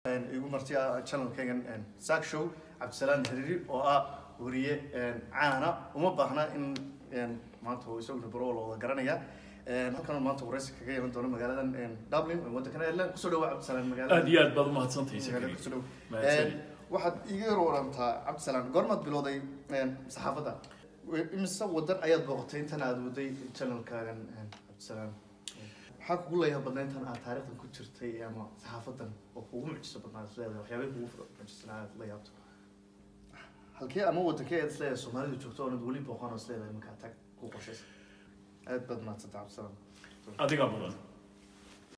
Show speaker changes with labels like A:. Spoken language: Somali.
A: igu marti ah channelkaygan saak show cabdisalaan hariiri oo ah wariye caana uma baahna in maanta uu isaguna baro la wada garanaya halkan maanta wareysi kaga yeelan doono magaaladan dublin oo waddankan ireland kusoo dhawa cabdisalaan magaalada
B: aad iyo aad baad umahadsantahay
A: magaalada
B: sakari
A: kusoo dhaw
B: mahadsanid
A: waxaad iga yar warantaa cabdisalaan goormaad bilowday saxaafadda imise wadan ayaad booqatay intan aad waday channelkaagan cabdisalaan maxaa kugu leeyahay badna intan aad taariikhdan ku jirtay ama saxaafadan oo kugu mucjiso badnaa is leedahay waxyaabay kugu mucjisanaa aad la yaabto halkee ama wadankee aad is leedahay soomaalidu joogto oonad weli booqan oo is leedahay markaa tag ku qorshaysa aad baad mahadsanta cabdisalaan
B: adigaa badan